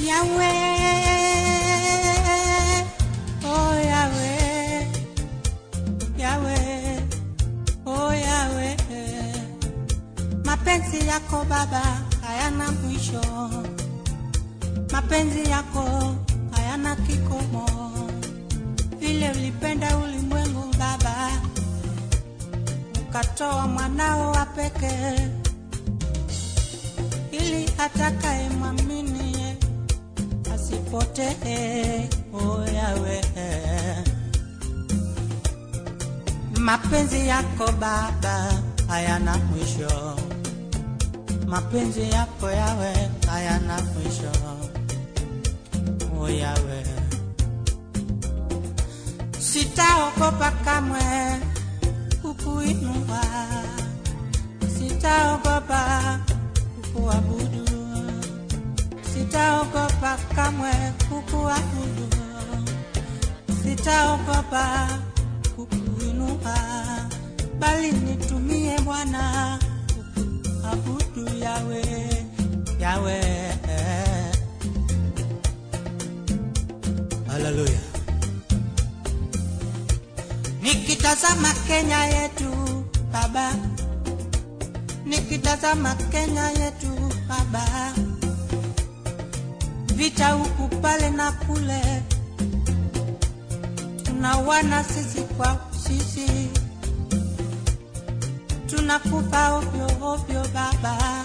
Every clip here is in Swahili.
Yahweh, oh Yahweh, Yahweh, oh Yahweh. Mapenzi yako Baba hayana mwisho, mapenzi yako hayana kikomo. Vile ulipenda ulimwengu Baba, ukatoa mwanao wa pekee ili atakaye mwamini asipotee. Oh Yahweh, mapenzi yako Baba hayana mwisho, mapenzi yako Yawe hayana mwisho. Oh Yawe, sitaogopa kamwe kukuinua, sitaogopa kukuabudu, sitaogopa kamwe kukuabudu, sitaogopa kukuinua, bali nitumie Bwana kukuabudu Yawe, Yawe. Haleluya. Nikitazama Kenya yetu Baba, nikitazama Kenya yetu Baba, vita huku pale na kule, tunawana sisi kwa sisi, tunakufa ovyo ovyo Baba,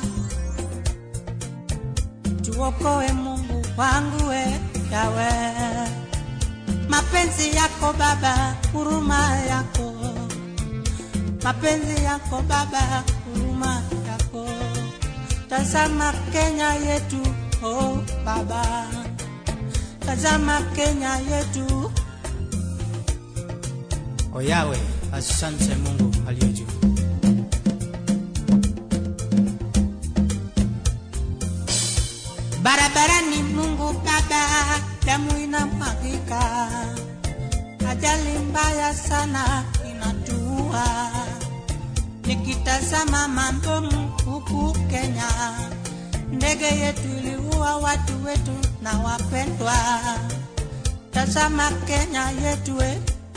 tuokoe Mungu wangu we Yawe, mapenzi yako Baba, huruma yako mapenzi yako Baba, huruma yako. Tazama Kenya yetu, oh Baba, tazama Kenya yetu. O Yawe, asante Mungu aliye juu. Barabarani Mungu Baba, damu inamwagika, ajali mbaya sana inatua. Nikitazama mambo huku Kenya, ndege yetu iliua watu wetu na wapendwa. Tazama Kenya yetu we,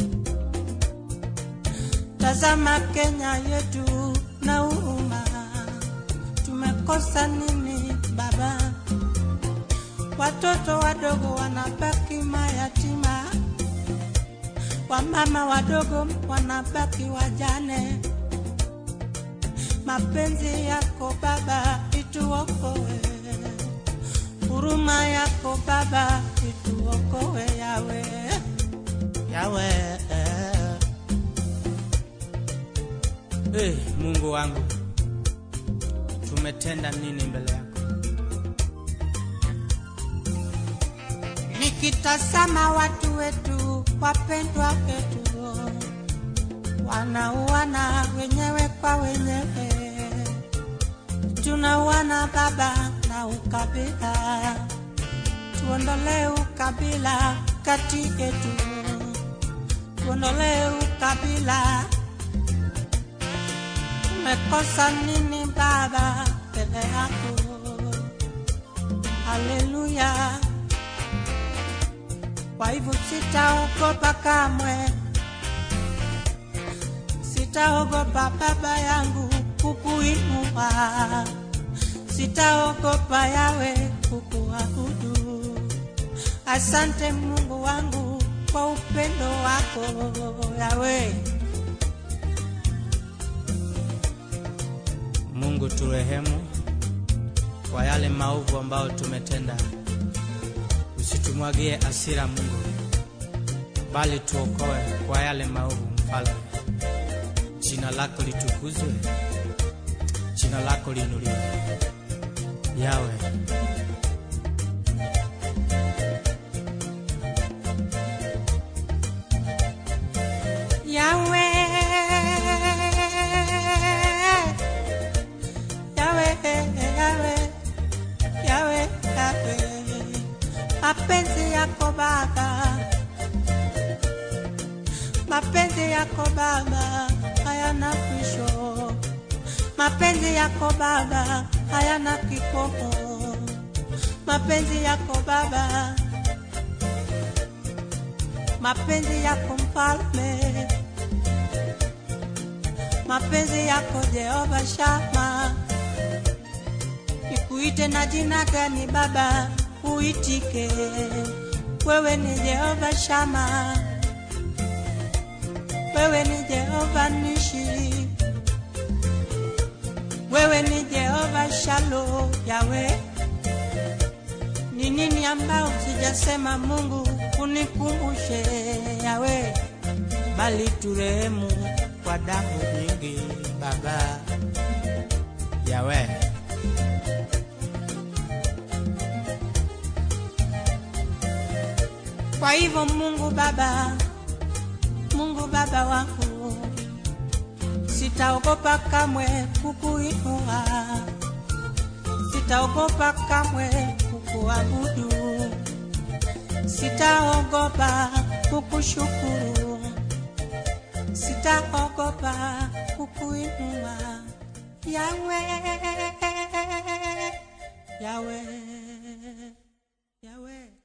tazama Kenya yetu na huruma. Tumekosa nini Baba? Watoto wadogo wanabaki mayatima, wamama wadogo wanabaki wajane. Mapenzi yako Baba ituokoe, huruma yako Baba ituokoe, Yawe, Yawe. Hey, Mungu wangu, tumetenda nini mbele yako? Nikitazama watu wetu wapendwa wetu wanauana wenyewe kwa wenyewe, tunauana Baba na ukabila, tuondolee ukabila kati yetu, tuondolee ukabila. Tumekosa nini Baba mbele yako? Haleluya! Kwa hivyo sitaogopa kamwe, sitaogopa Baba yangu kukuinua, sitaogopa Yawe kukuabudu. Asante Mungu wangu kwa upendo wako Yawe. Mungu turehemu kwa yale maovu ambayo tumetenda, usitumwagie asira Mungu, bali tuokoe kwa yale maovu. Mfalme, jina lako litukuzwe, jina lako liinuliwe. Yawe, Yawe, Yawe, Yawe, Yawe, Yawe, mapenzi yako Baba, mapenzi yako Baba hayana mwisho, mapenzi yako Baba hayana kikomo. mapenzi yako Baba, mapenzi yako Mfalme, mapenzi yako Jehova Shama. Nikuite na jina gani Baba, uitike. Wewe ni Jehova Shama, wewe ni Jehova Nishi, wewe ni Jehova Shalo Yawe. Ni nini ambao sijasema Mungu, unikumbushe Yawe, bali turehemu kwa damu nyingi Baba Yawe. Kwa hivyo Mungu Baba, Mungu Baba wangu, sitaogopa kamwe kukuinua, sitaogopa kamwe kukuabudu, sitaogopa kukushukuru, sitaogopa kukuinua Yawe, Yawe, Yawe.